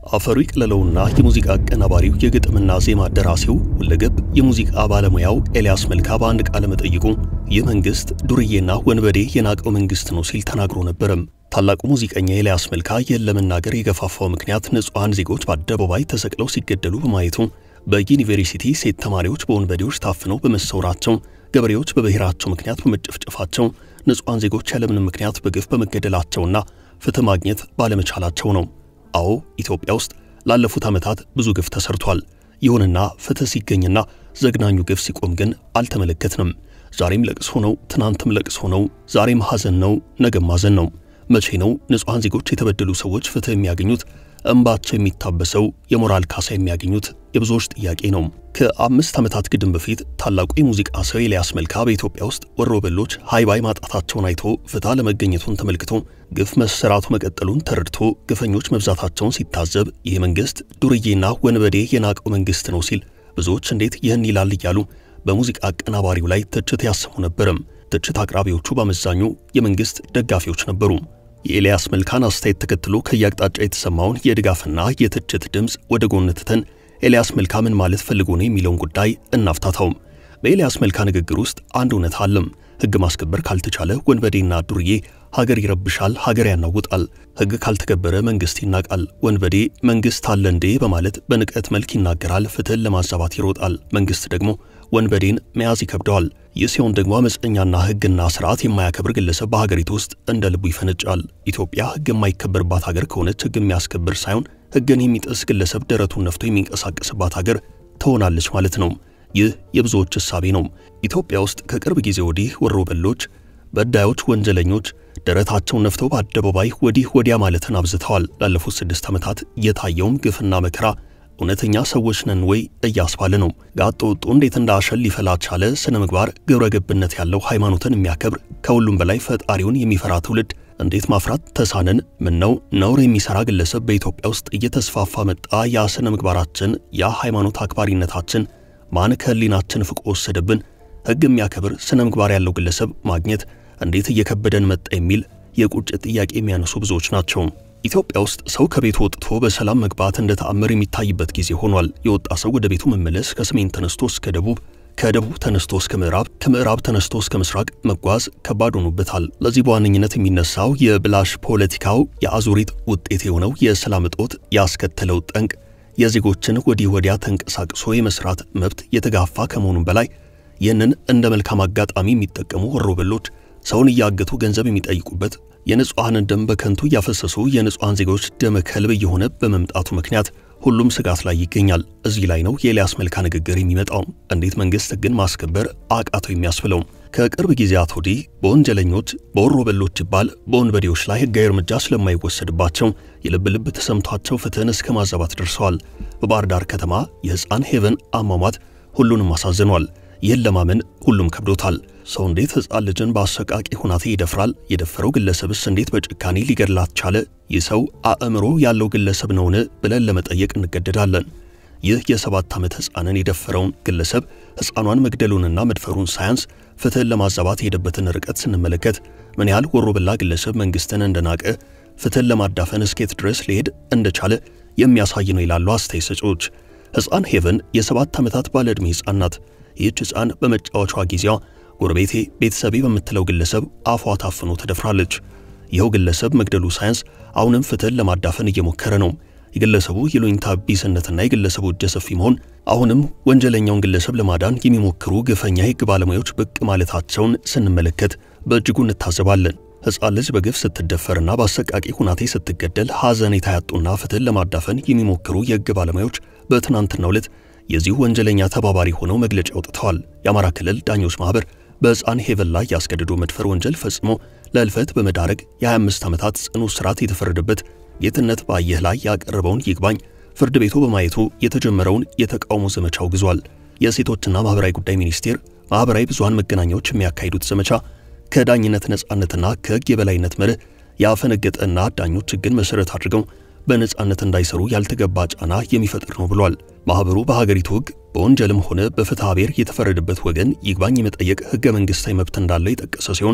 አፈሩ ይቅለለውና የሙዚቃ አቀናባሪው የግጥምና ዜማ ደራሲው ሁለገብ የሙዚቃ ባለሙያው ኤልያስ መልካ በአንድ ቃለ መጠይቁ ይህ መንግስት ዱርዬና ወንበዴ የናቀው መንግስት ነው ሲል ተናግሮ ነበረም። ታላቁ ሙዚቀኛ ኤልያስ መልካ ይህን ለመናገር የገፋፋው ምክንያት ንጹሐን ዜጎች በአደባባይ ተሰቅለው ሲገደሉ በማየቱ፣ በዩኒቨርሲቲ ሴት ተማሪዎች በወንበዴዎች ታፍነው በመሰወራቸው፣ ገበሬዎች በብሔራቸው ምክንያት በመጨፍጨፋቸው፣ ንጹሐን ዜጎች ያለምንም ምክንያት በግፍ በመገደላቸውና ፍትህ ማግኘት ባለመቻላቸው ነው። አዎ ኢትዮጵያ ውስጥ ላለፉት ዓመታት ብዙ ግፍ ተሰርቷል። ይሁንና ፍትህ ሲገኝና ዘግናኙ ግፍ ሲቆም ግን አልተመለከትንም። ዛሬም ለቅሶ ነው፣ ትናንትም ለቅሶ ነው፣ ዛሬም ሐዘን ነው፣ ነገም ሐዘን ነው። መቼ ነው ንጹሐን ዜጎች የተበደሉ ሰዎች ፍትህ የሚያገኙት? እንባቸው የሚታበሰው የሞራል ካሳ የሚያገኙት የብዙዎች ጥያቄ ነው። ከአምስት ዓመታት ግድም በፊት ታላቁ የሙዚቃ ሰው ኤልያስ መልካ በኢትዮጵያ ውስጥ ወሮበሎች ሃይባይ ማጣታቸውን አይቶ ፍትህ አለመገኘቱን ተመልክቶ ግፍ መሰራቱ መቀጠሉን ተረድቶ ግፈኞች መብዛታቸውን ሲታዘብ ይህ መንግስት ዱርዬና ወንበዴ የናቀው መንግስት ነው ሲል ብዙዎች እንዴት ይህን ይላል እያሉ በሙዚቃ አቀናባሪው ላይ ትችት ያሰሙ ነበርም። ትችት አቅራቢዎቹ በአመዛኙ የመንግስት ደጋፊዎች ነበሩ። የኤልያስ መልካን አስተያየት ተከትሎ ከየአቅጣጫ የተሰማውን የድጋፍና የትችት ድምፅ ወደ ጎን ትተን ኤልያስ መልካ ምን ማለት ፈልጎ ነው የሚለውን ጉዳይ እናፍታታውም። በኤልያስ መልካ ንግግር ውስጥ አንድ እውነት አለም። ሕግ ማስከበር ካልተቻለ ወንበዴና ዱርዬ ሀገር ይረብሻል፣ ሀገር ያናውጣል። ሕግ ካልተከበረ መንግስት ይናቃል። ወንበዴ መንግስት አለ እንዴ በማለት በንቀት መልክ ይናገራል፣ ፍትህን ለማዛባት ይሮጣል። መንግስት ደግሞ ወንበዴን መያዝ ይከብደዋል። ይህ ሲሆን ደግሞ አመፀኛና ሕግና ስርዓት የማያከብር ግለሰብ በሀገሪቱ ውስጥ እንደ ልቡ ይፈነጫል። ኢትዮጵያ ሕግ የማይከበርባት ሀገር ከሆነች ሕግ የሚያስከብር ሳይሆን ሕግን የሚጥስ ግለሰብ ደረቱን ነፍቶ የሚንቀሳቀስባት ሀገር ትሆናለች ማለት ነው። ይህ የብዙዎች እሳቤ ነው። ኢትዮጵያ ውስጥ ከቅርብ ጊዜ ወዲህ ወሮበሎች፣ በዳዮች፣ ወንጀለኞች ደረታቸውን ነፍተው በአደባባይ ወዲህ ወዲያ ማለትን አብዝተዋል። ላለፉት ስድስት ዓመታት የታየውም ግፍና መከራ እውነተኛ ሰዎች ነን ወይ እያስባለ ነው። ጋጥ ወጡ እንዴት እንደ አሸን ሊፈላ ቻለ? ስነ ምግባር፣ ግብረ ገብነት ያለው ሃይማኖትን የሚያከብር ከሁሉም በላይ ፈጣሪውን የሚፈራ ትውልድ እንዴት ማፍራት ተሳነን? ምን ነው ነውር የሚሰራ ግለሰብ በኢትዮጵያ ውስጥ እየተስፋፋ መጣ። ያ ስነ ምግባራችን፣ ያ ሃይማኖት አክባሪነታችን ማን ከህሊናችን ፍቆ ወሰደብን? ሕግ የሚያከብር ስነ ምግባር ያለው ግለሰብ ማግኘት እንዴት እየከበደን መጣ የሚል የቁጭት ጥያቄ የሚያነሱ ብዙዎች ናቸው። ኢትዮጵያ ውስጥ ሰው ከቤቱ ወጥቶ በሰላም መግባት እንደ ተአምር የሚታይበት ጊዜ ሆኗል። የወጣ ሰው ወደ ቤቱ መመለስ ከሰሜን ተነስቶ እስከ ደቡብ፣ ከደቡብ ተነስቶ እስከ ምዕራብ፣ ከምዕራብ ተነስቶ እስከ ምስራቅ መጓዝ ከባድ ሆኖበታል። ለዚህ በዋነኝነት የሚነሳው የብላሽ ፖለቲካው የአዙሪት ውጤት የሆነው የሰላም እጦት ያስከተለው ጠንቅ የዜጎችን ወዲህ ወዲያ ተንቀሳቅሶ የመስራት መብት የተጋፋ ከመሆኑም በላይ ይህንን እንደ መልካም አጋጣሚ የሚጠቀሙ ወሮበሎች ሰውን እያገቱ ገንዘብ የሚጠይቁበት የንጹሐንን ደም በከንቱ እያፈሰሱ የንጹሐን ዜጎች ደመ ከልብ እየሆነ በመምጣቱ ምክንያት ሁሉም ስጋት ላይ ይገኛል። እዚህ ላይ ነው የኤልያስ መልካ ንግግር የሚመጣው። እንዴት መንግስት ሕግን ማስከበር አቃተው የሚያስብለው። ከቅርብ ጊዜያት ወዲህ በወንጀለኞች በወሮበሎች ይባል በወንበዴዎች ላይ ሕጋዊ እርምጃ ስለማይወሰድባቸው የልብ ልብ ተሰምቷቸው ፍትህን እስከ ማዛባት ደርሰዋል። በባህር ዳር ከተማ የሕፃን ሄቨን አሟሟት ሁሉንም አሳዝኗል። ይህን ለማመን ሁሉም ከብዶታል። ሰው እንዴት ሕፃን ልጅን በአሰቃቂ ሁናቴ ይደፍራል? የደፈረው ግለሰብስ እንዴት በጭካኔ ሊገድላት ቻለ? ይህ ሰው አእምሮ ያለው ግለሰብ ነውን? ብለን ለመጠየቅ እንገደዳለን። ይህ የሰባት ዓመት ሕፃንን የደፈረውን ግለሰብ ሕፃኗን መግደሉንና መድፈሩን ሳያንስ ፍትህን ለማዛባት የሄደበትን ርቀት ስንመለከት ምን ያህል ወሮበላ ግለሰብ መንግስትን እንደናቀ ፍትህን ለማዳፈን እስኬት ድረስ ሊሄድ እንደቻለ የሚያሳይ ነው ይላሉ አስተያየት ሰጪዎች። ሕፃን ሄቨን የሰባት ዓመታት ባለ ዕድሜ ሕፃን ናት። ይህች ሕፃን በመጫወቿ ጊዜዋ ጎረቤቴ ቤተሰቤ በምትለው ግለሰብ አፏ ታፍኖ ተደፍራለች። ይኸው ግለሰብ መግደሉ ሳያንስ አሁንም ፍትህን ለማዳፈን እየሞከረ ነው። የግለሰቡ የሎኝታ ቢስነትና የግለሰቡ እጀ ሰፊ መሆን አሁንም ወንጀለኛውን ግለሰብ ለማዳን የሚሞክሩ ግፈኛ የሕግ ባለሙያዎች ብቅ ማለታቸውን ስንመለከት በእጅጉ እንታዘባለን። ሕፃን ልጅ በግፍ ስትደፈርና በአሰቃቂ ሁናቴ ስትገደል ሐዘኔታ ያጡና ፍትህን ለማዳፈን የሚሞክሩ የሕግ ባለሙያዎች በትናንትናው ዕለት የዚሁ ወንጀለኛ ተባባሪ ሆነው መግለጫ አውጥተዋል። የአማራ ክልል ዳኞች ማኅበር በሕፃን ሄቨን ላይ ያስገድዶ መድፈር ወንጀል ፈጽሞ ለሕልፈት በመዳረግ የ25 ዓመታት ጽኑ እስራት የተፈረደበት ጌትነት ባየህ ላይ ያቀረበውን ይግባኝ ፍርድ ቤቱ በማየቱ የተጀመረውን የተቃውሞ ዘመቻ አውግዟል። የሴቶችና ማኅበራዊ ጉዳይ ሚኒስቴር ማኅበራዊ ብዙሃን መገናኛዎች የሚያካሂዱት ዘመቻ ከዳኝነት ነጻነትና ከሕግ የበላይነት መርህ ያፈነገጠና ዳኞች ሕግን መሠረት አድርገው በነጻነት እንዳይሰሩ ያልተገባ ጫና የሚፈጥር ነው ብሏል። ማኅበሩ በሀገሪቱ ሕግ በወንጀልም ሆነ በፍትሐ ብሔር የተፈረደበት ወገን ይግባኝ የመጠየቅ ሕገ መንግሥታዊ መብት እንዳለው የጠቀሰ ሲሆን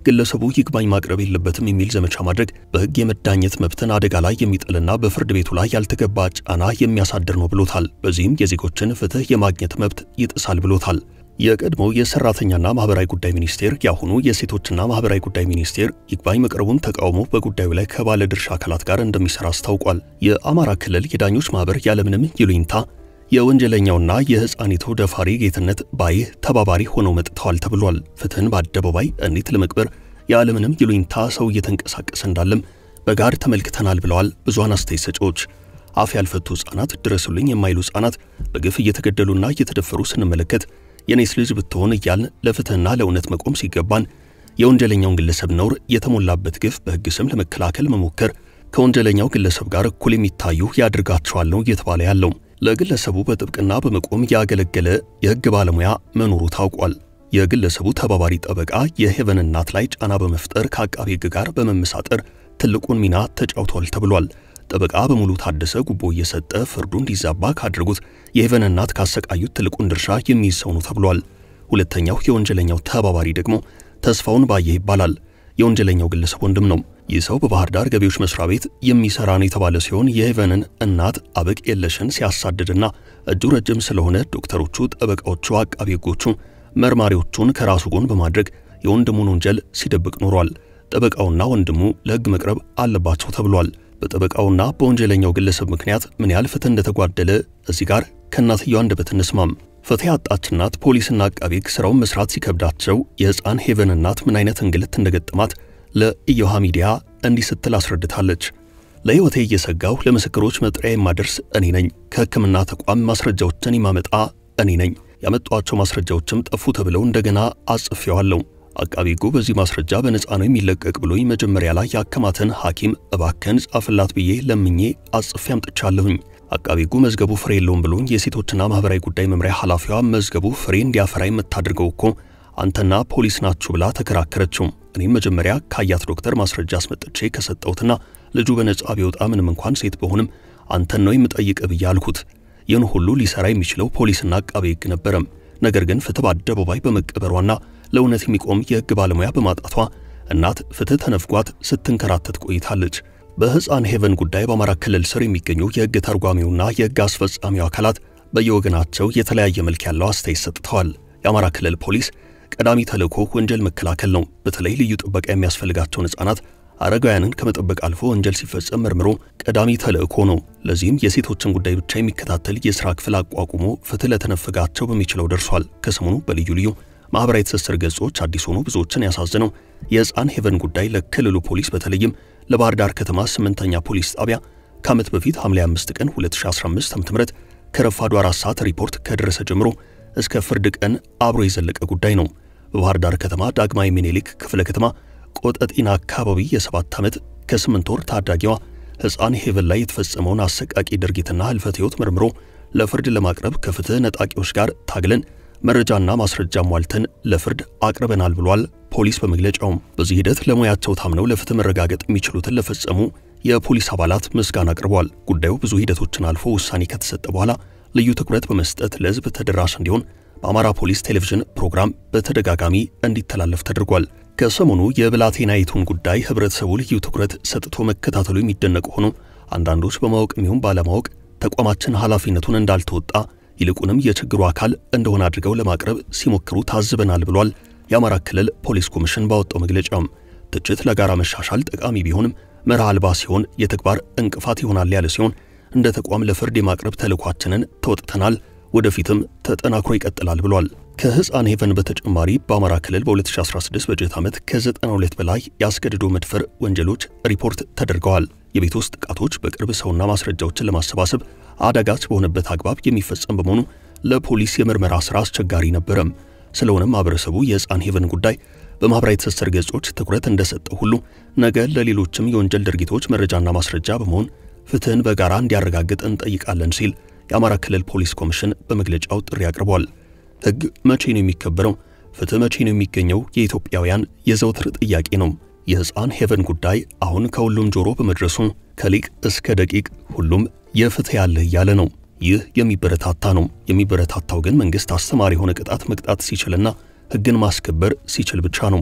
ግለሰቡ ይግባኝ ማቅረብ የለበትም የሚል ዘመቻ ማድረግ በሕግ የመዳኘት መብትን አደጋ ላይ የሚጥልና በፍርድ ቤቱ ላይ ያልተገባ ጫና የሚያሳድር ነው ብሎታል። በዚህም የዜጎችን ፍትህ የማግኘት መብት ይጥሳል ብሎታል። የቀድሞው የሰራተኛና ማህበራዊ ጉዳይ ሚኒስቴር የአሁኑ የሴቶችና ማህበራዊ ጉዳይ ሚኒስቴር ይግባኝ መቅረቡን ተቃውሞ በጉዳዩ ላይ ከባለ ድርሻ አካላት ጋር እንደሚሰራ አስታውቋል። የአማራ ክልል የዳኞች ማህበር ያለምንም ይሉኝታ የወንጀለኛውና የሕፃኒቱ ደፋሪ ጌትነት ባይህ ተባባሪ ሆነው መጥተዋል ተብሏል። ፍትህን በአደባባይ እንዴት ለመቅበር ያለምንም ይሉኝታ ሰው እየተንቀሳቀሰ እንዳለም በጋር ተመልክተናል ብለዋል ብዙሃን አስተያየት ሰጪዎች። አፍ ያልፈቱ ሕፃናት፣ ድረሱልኝ የማይሉ ሕፃናት በግፍ እየተገደሉና እየተደፈሩ ስንመለከት የኔስ ልጅ ብትሆን እያልን ለፍትህና ለእውነት መቆም ሲገባን የወንጀለኛውን ግለሰብ ነውር የተሞላበት ግፍ በሕግ ስም ለመከላከል መሞከር ከወንጀለኛው ግለሰብ ጋር እኩል የሚታዩ ያድርጋቸዋል ነው እየተባለ ያለው። ለግለሰቡ በጥብቅና በመቆም ያገለገለ የሕግ ባለሙያ መኖሩ ታውቋል። የግለሰቡ ተባባሪ ጠበቃ የሄቨን እናት ላይ ጫና በመፍጠር ከአቃቤ ሕግ ጋር በመመሳጠር ትልቁን ሚና ተጫውቷል ተብሏል። ጠበቃ በሙሉ ታደሰ ጉቦ እየሰጠ ፍርዱ እንዲዛባ ካደረጉት የሄቨን እናት ካሰቃዩት ትልቁን ድርሻ የሚይዝ ሰው ነው ተብሏል። ሁለተኛው የወንጀለኛው ተባባሪ ደግሞ ተስፋውን ባየ ይባላል። የወንጀለኛው ግለሰብ ወንድም ነው። ይህ ሰው በባህር ዳር ገቢዎች መስሪያ ቤት የሚሰራ ነው የተባለ ሲሆን የሄቨንን እናት አበቅ የለሽን ሲያሳድድና እጁ ረጅም ስለሆነ ዶክተሮቹ፣ ጠበቃዎቹ፣ አቃቢ ሕጎቹ መርማሪዎቹን ከራሱ ጎን በማድረግ የወንድሙን ወንጀል ሲደብቅ ኖሯል። ጠበቃውና ወንድሙ ለሕግ መቅረብ አለባቸው ተብሏል። በጠበቃውና በወንጀለኛው ግለሰብ ምክንያት ምን ያህል ፍትህ እንደተጓደለ እዚህ ጋር ከእናትየው አንደበት እንስማም። ፍትህ ያጣች እናት ፖሊስና አቃቢ ሕግ ስራውን መስራት ሲከብዳቸው የሕፃን ሄቨን እናት ምን አይነት እንግልት እንደገጠማት ለኢዮሃ ሚዲያ እንዲህ ስትል አስረድታለች። ለሕይወቴ እየሰጋሁ ለምስክሮች መጥሪያ የማደርስ እኔ ነኝ። ከሕክምና ተቋም ማስረጃዎችን የማመጣ እኔ ነኝ። ያመጧቸው ማስረጃዎችም ጠፉ ተብለው እንደገና አጽፌዋለሁ። አቃቢ ሕጉ በዚህ ማስረጃ በነፃ ነው የሚለቀቅ ብሎኝ መጀመሪያ ላይ ያከማተን ሐኪም እባክህን ጻፍላት ብዬ ለምኜ አጽፌ አምጥቻለሁኝ። አቃቢ ሕጉ መዝገቡ ፍሬ የለውም ብሎኝ የሴቶችና ማህበራዊ ጉዳይ መምሪያ ኃላፊዋ መዝገቡ ፍሬ እንዲያፈራ የምታደርገው እኮ አንተና ፖሊስ ናችሁ ብላ ተከራከረችው። እኔም መጀመሪያ ካያት ዶክተር ማስረጃ አስመጥቼ ከሰጠሁትና ልጁ በነጻ ቢወጣ ምንም እንኳን ሴት በሆንም አንተን ነው የምጠይቅ ብዬ አልኩት። ይህን ሁሉ ሊሰራ የሚችለው ፖሊስና አቃቤ ሕግ ነበረም። ነገር ግን ፍትህ በአደባባይ በመቀበሯና ለእውነት የሚቆም የሕግ ባለሙያ በማጣቷ እናት ፍትህ ተነፍጓት ስትንከራተት ቆይታለች። በሕፃን ሄቨን ጉዳይ በአማራ ክልል ስር የሚገኙ የሕግ ተርጓሚውና የሕግ አስፈጻሚው አካላት በየወገናቸው የተለያየ መልክ ያለው አስተያየት ሰጥተዋል። የአማራ ክልል ፖሊስ ቀዳሚ ተልእኮ ወንጀል መከላከል ነው። በተለይ ልዩ ጥበቃ የሚያስፈልጋቸውን ሕፃናት አረጋውያንን ከመጠበቅ አልፎ ወንጀል ሲፈጸም መርምሮ ቀዳሚ ተልእኮ ነው። ለዚህም የሴቶችን ጉዳይ ብቻ የሚከታተል የሥራ ክፍል አቋቁሞ ፍትህ ለተነፈጋቸው በሚችለው ደርሷል። ከሰሞኑ በልዩ ልዩ ማኅበራዊ ትስስር ገጾች አዲስ ሆኖ ብዙዎችን ያሳዝነው የሕፃን ሄቨን ጉዳይ ለክልሉ ፖሊስ በተለይም ለባህር ዳር ከተማ ስምንተኛ ፖሊስ ጣቢያ ከዓመት በፊት ሐምሌ 5 ቀን 2015 ዓ.ም ከረፋዱ አራት ሰዓት ሪፖርት ከደረሰ ጀምሮ እስከ ፍርድ ቀን አብሮ የዘለቀ ጉዳይ ነው። በባህር ዳር ከተማ ዳግማዊ ሚኒሊክ ክፍለ ከተማ ቆጠጢና አካባቢ የሰባት ዓመት ከስምንት ወር ታዳጊዋ ሕፃን ሄቨን ላይ የተፈጸመውን አሰቃቂ ድርጊትና ህልፈት ሕይወት መርምሮ ለፍርድ ለማቅረብ ከፍትህ ነጣቂዎች ጋር ታግለን መረጃና ማስረጃ ሟልተን ለፍርድ አቅርበናል ብሏል ፖሊስ በመግለጫውም። በዚህ ሂደት ለሙያቸው ታምነው ለፍትህ መረጋገጥ የሚችሉትን ለፈጸሙ የፖሊስ አባላት ምስጋና አቅርቧል። ጉዳዩ ብዙ ሂደቶችን አልፎ ውሳኔ ከተሰጠ በኋላ ልዩ ትኩረት በመስጠት ለሕዝብ ተደራሽ እንዲሆን በአማራ ፖሊስ ቴሌቪዥን ፕሮግራም በተደጋጋሚ እንዲተላለፍ ተደርጓል። ከሰሞኑ የብላቴናይቱን ጉዳይ ህብረተሰቡ ልዩ ትኩረት ሰጥቶ መከታተሉ የሚደነቅ ሆኖ አንዳንዶች በማወቅ የሚሆን ባለማወቅ ተቋማችን ኃላፊነቱን እንዳልተወጣ ይልቁንም የችግሩ አካል እንደሆነ አድርገው ለማቅረብ ሲሞክሩ ታዝበናል ብሏል። የአማራ ክልል ፖሊስ ኮሚሽን ባወጣው መግለጫም ትችት ለጋራ መሻሻል ጠቃሚ ቢሆንም መርህ አልባ ሲሆን የተግባር እንቅፋት ይሆናል ያለ ሲሆን እንደ ተቋም ለፍርድ የማቅረብ ተልዕኳችንን ተወጥተናል፣ ወደፊትም ተጠናክሮ ይቀጥላል ብሏል። ከሕፃን ሄቨን በተጨማሪ በአማራ ክልል በ2016 በጀት ዓመት ከ92 በላይ ያስገድዶ መድፈር ወንጀሎች ሪፖርት ተደርገዋል። የቤት ውስጥ ጥቃቶች በቅርብ ሰውና ማስረጃዎችን ለማሰባሰብ አዳጋች በሆነበት አግባብ የሚፈጸም በመሆኑ ለፖሊስ የምርመራ ሥራ አስቸጋሪ ነበረም። ስለሆነም ማህበረሰቡ የሕፃን ሄቨን ጉዳይ በማኅበራዊ ትስስር ገጾች ትኩረት እንደሰጠው ሁሉ ነገ ለሌሎችም የወንጀል ድርጊቶች መረጃና ማስረጃ በመሆን ፍትህን በጋራ እንዲያረጋግጥ እንጠይቃለን ሲል የአማራ ክልል ፖሊስ ኮሚሽን በመግለጫው ጥሪ አቅርቧል። ሕግ መቼ ነው የሚከበረው? ፍትህ መቼ ነው የሚገኘው? የኢትዮጵያውያን የዘውትር ጥያቄ ነው። የሕፃን ሄቨን ጉዳይ አሁን ከሁሉም ጆሮ በመድረሱ ከሊቅ እስከ ደቂቅ ሁሉም የፍትህ ያለህ እያለ ነው። ይህ የሚበረታታ ነው። የሚበረታታው ግን መንግሥት አስተማሪ የሆነ ቅጣት መቅጣት ሲችልና ሕግን ማስከበር ሲችል ብቻ ነው።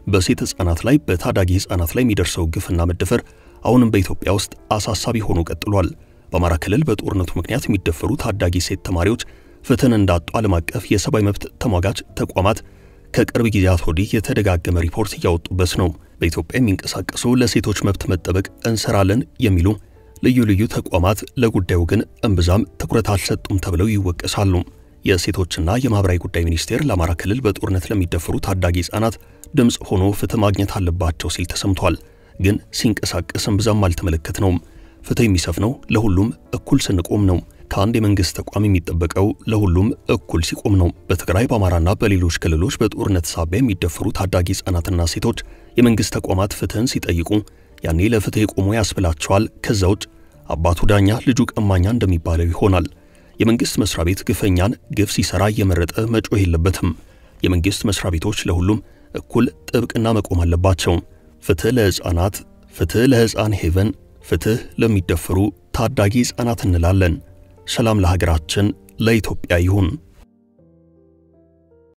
በሴት ሕፃናት ላይ በታዳጊ ሕፃናት ላይ የሚደርሰው ግፍና መደፈር አሁንም በኢትዮጵያ ውስጥ አሳሳቢ ሆኖ ቀጥሏል። በአማራ ክልል በጦርነቱ ምክንያት የሚደፈሩ ታዳጊ ሴት ተማሪዎች ፍትህን እንዳጡ ዓለም አቀፍ የሰብአዊ መብት ተሟጋች ተቋማት ከቅርብ ጊዜያት ወዲህ የተደጋገመ ሪፖርት እያወጡበት ነው። በኢትዮጵያ የሚንቀሳቀሱ ለሴቶች መብት መጠበቅ እንሰራለን የሚሉ ልዩ ልዩ ተቋማት ለጉዳዩ ግን እምብዛም ትኩረት አልሰጡም ተብለው ይወቀሳሉ። የሴቶችና የማህበራዊ ጉዳይ ሚኒስቴር ለአማራ ክልል በጦርነት ለሚደፈሩ ታዳጊ ሕፃናት ድምፅ ሆኖ ፍትህ ማግኘት አለባቸው ሲል ተሰምቷል። ግን ሲንቀሳቀስ እምብዛም አልተመለከትነውም። ፍትህ የሚሰፍነው ለሁሉም እኩል ስንቆም ነው። ከአንድ የመንግስት ተቋም የሚጠበቀው ለሁሉም እኩል ሲቆም ነው። በትግራይ በአማራና በሌሎች ክልሎች በጦርነት ሳቢያ የሚደፈሩ ታዳጊ ሕፃናትና ሴቶች የመንግስት ተቋማት ፍትህን ሲጠይቁ ያኔ ለፍትህ የቆሙ ያስብላቸዋል። ከዛ ውጭ አባቱ ዳኛ ልጁ ቀማኛ እንደሚባለው ይሆናል። የመንግስት መስሪያ ቤት ግፈኛን ግፍ ሲሰራ እየመረጠ መጮህ የለበትም። የመንግስት መስሪያ ቤቶች ለሁሉም እኩል ጥብቅና መቆም አለባቸው። ፍትህ ለሕፃናት፣ ፍትህ ለሕፃን ሄቨን፣ ፍትህ ለሚደፈሩ ታዳጊ ሕፃናት እንላለን። ሰላም ለሀገራችን ለኢትዮጵያ ይሁን።